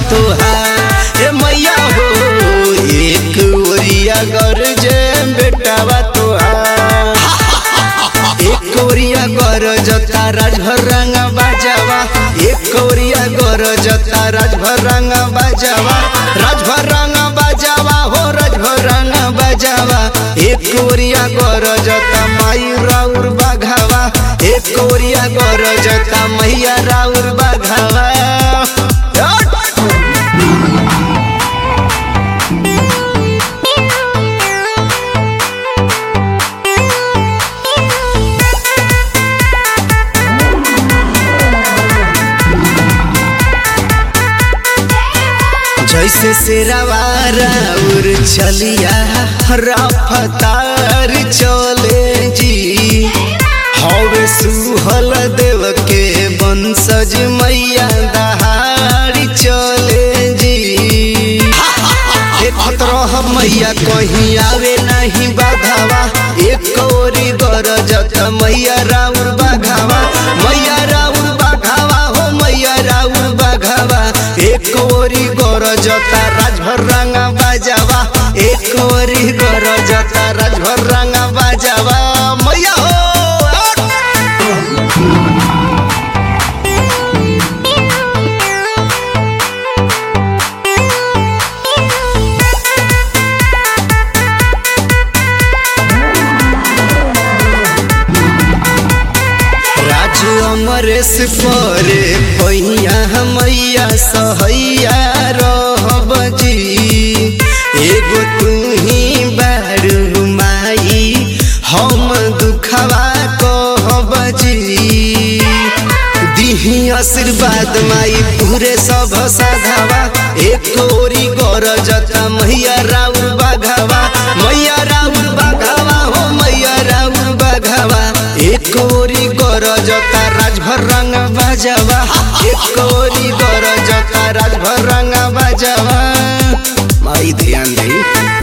तोहार ए मैया हो एक ओरिया गरजे बेटावा तोहार एक ओरिया गरजता राजभर रंग बाजावा एक ओरिया गरजता राजभर रंग बाजावा राजभर रंग बाजावा हो राजभर रंग बाजावा एक ओरिया गरजता माई राउर बाघावा एक ओरिया गरजता मैया राउर बाघावा जैसे शेरावारा उर चलिया रफ्तार चले जी हवे सुहल देव के बंसज मैया दहाड़ी चले जी देखत रह मैया कहीं आवे नहीं बाधावा एक ओरी गरजत मैया राउर बाघावा मैया राउर बाघावा हो मैया राउर बाघावा एक ओरी गरजता राजभर रंगा बाजावा एक ओरी गरजता राजभर रंगा बाजावा मैया हो राज अमरेश परे पैया मैया सहैया रहब जी एगो तू ही बारू माई हम दुखवा कहब जी दिही आशीर्वाद माई पूरे सब साधावा एक ओरी गरजता मैया राउर बाघावा मैया राउर बाघावा हो मैया राउर बाघावा एक ओरी गरजता राजभर रंग बाजावा एक ओरी गरजता राजभर रंग बाजावा माई ध्यान दे